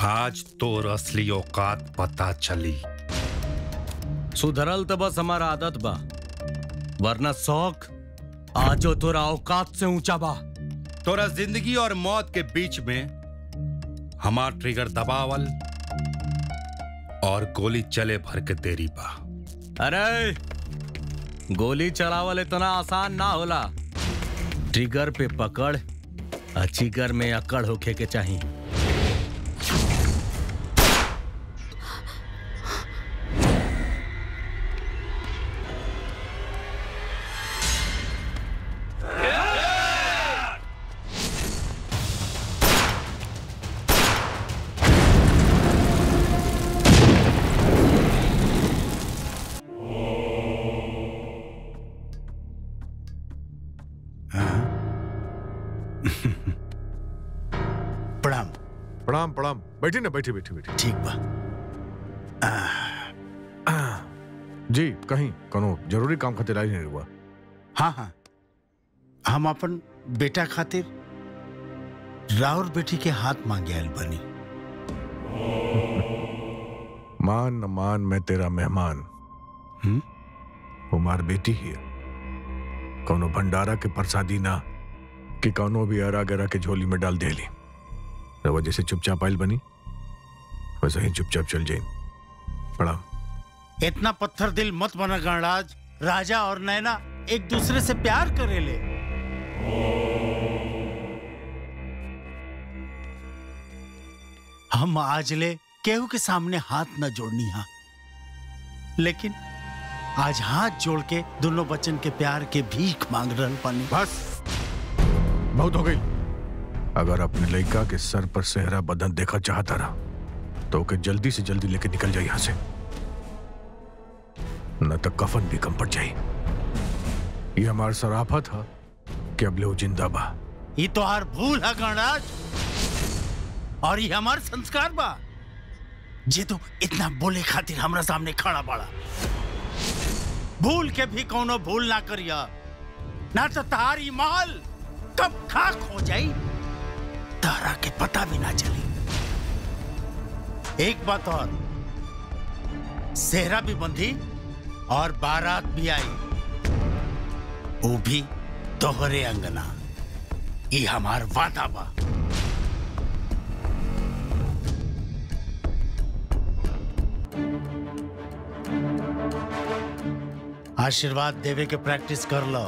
आज तोर असली औकात पता चली सुधरल तो बस हमारा आदत बा वरना शौक आजो तोरा औकात से ऊंचा बा तोरा जिंदगी और मौत के बीच में हमार ट्रिगर दबावल और गोली चले भर के देरी बा अरे गोली चलावल इतना आसान ना होला ट्रिगर पे पकड़ आ जिगर में अकड़ होखे के चाहिए प्रणाम प्रणाम प्रणाम बैठी ना बैठी बैठी बैठी ठीक बा जी कहीं कोनो जरूरी काम खातिर आई नहीं हुआ हाँ हाँ हम अपन बेटा खातिर राउर बेटी के हाथ मांगे आयल बनी मान न मान मैं तेरा मेहमान हम्म? हमार बेटी ही है कोनो भंडारा के प्रसादी ना कि कोनो भी अरा गरा के झोली में डाल देली रवा जैसे चुपचाप आयल बनी वैसे ही चुपचाप चल जाइन प्रणाम इतना पत्थर दिल मत बना गणराज राजा और नैना एक दूसरे से प्यार करेले हम आज ले केहू के सामने हाथ न जोड़नी हा लेकिन आज हाथ जोड़ के दोनों बच्चन के प्यार के भीख मांग रहल पानी बस बहुत हो गई अगर अपने लड़का के सर पर सेहरा बदन देखा चाहता रहा तो ओके जल्दी से जल्दी लेके निकल जाए यहां से न तो कफन भी कम पड़ जाए ये हमारा सराफा था कि अब ले वो जिंदा बा ये तो हर भूल है गणराज और ये हमार संस्कार बा जे तो इतना बोले खातिर हमरा सामने खड़ा बड़ा भूल के भी कोनो भूल ना करिया ना तो तारी माल कब खाक हो जाई तारा के पता भी ना चली एक बात और सेहरा भी बंधी और बारात भी आई वो भी तोहरे अंगना ये हमार वादा बा आशीर्वाद देवे के प्रैक्टिस कर लो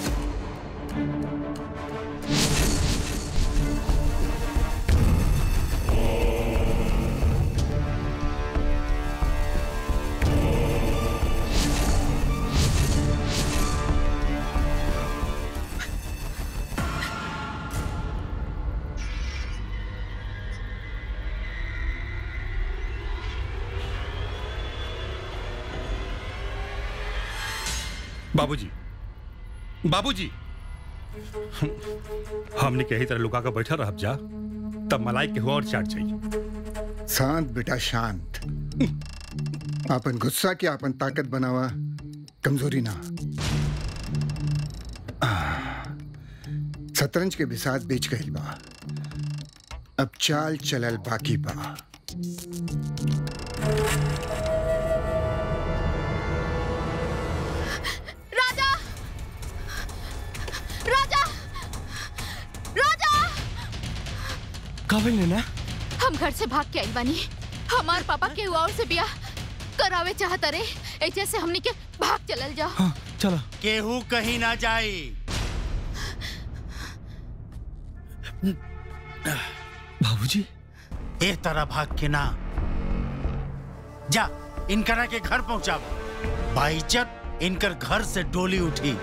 बाबूजी बाबूजी हमने कही तरह लुका कर बैठा रह जा तब मलाई के हुआ और चाट चाहिए शांत बेटा शांत आपन गुस्सा की आपन ताकत बनावा कमजोरी ना आह, शतरंज के बिसात बेच गई बा अब चाल चलल बाकी बा राजा राजा राजा काबिल ना हम घर से भाग के आई बानी हमार पापा के और से बियाह करावे चाहता रे ऐसे से हमनी के भाग चलल जाओ हाँ चलो केहू कहीं ना जाई बाबूजी ए तरह भाग के ना जा इनकरा के घर पहुंचा बाइज्जत इनकर घर से डोली उठी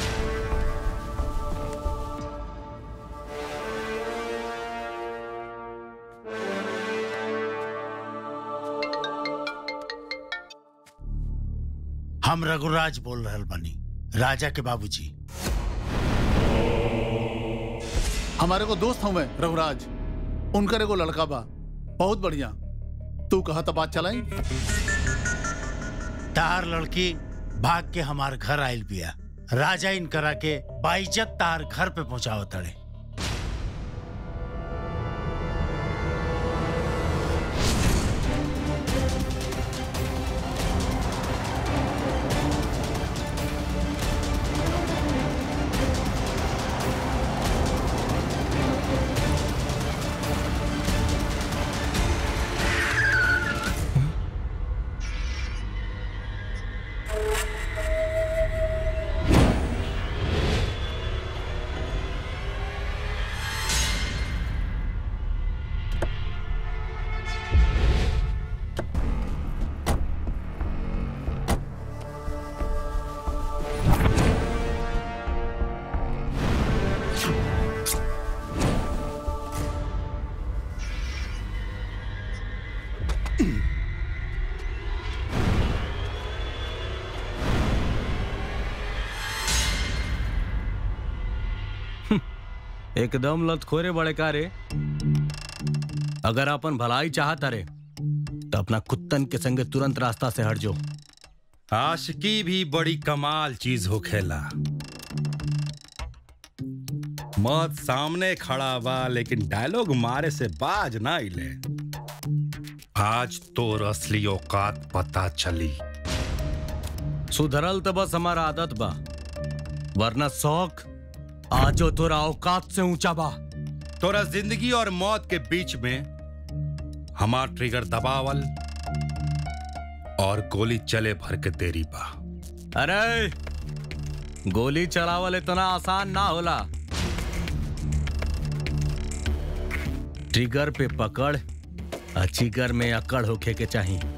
हम रघुराज बोल रहल बानी राजा के बाबूजी हमारे को दोस्त हूँ रघुराज उनकर एगो लड़का बा बहुत बढ़िया तू कहा तो बात चलाई तार लड़की भाग के हमार घर आयल बिया राजा इन करा के बाइज्जत तार घर पे पहुंचाव तड़े एकदम लतखोरे बड़े का रे अगर अपन भलाई चाहता रे तो अपना कुत्तन के संगे तुरंत रास्ता से हट जाओ आशिकी भी बड़ी कमाल चीज हो खेला मौत सामने खड़ा बा लेकिन डायलॉग मारे से बाज ना इले आज तो असली औकात पता चली सुधरल तो बस हमारा आदत बा वरना शौक आजो तोरा औकात से ऊंचा बा तोरा जिंदगी और मौत के बीच में हमार ट्रिगर दबावल और गोली चले भर के तेरी बा अरे गोली चलावल इतना आसान ना होला ट्रिगर पे पकड़ और जिगर में अकड़ होखे के चाहिए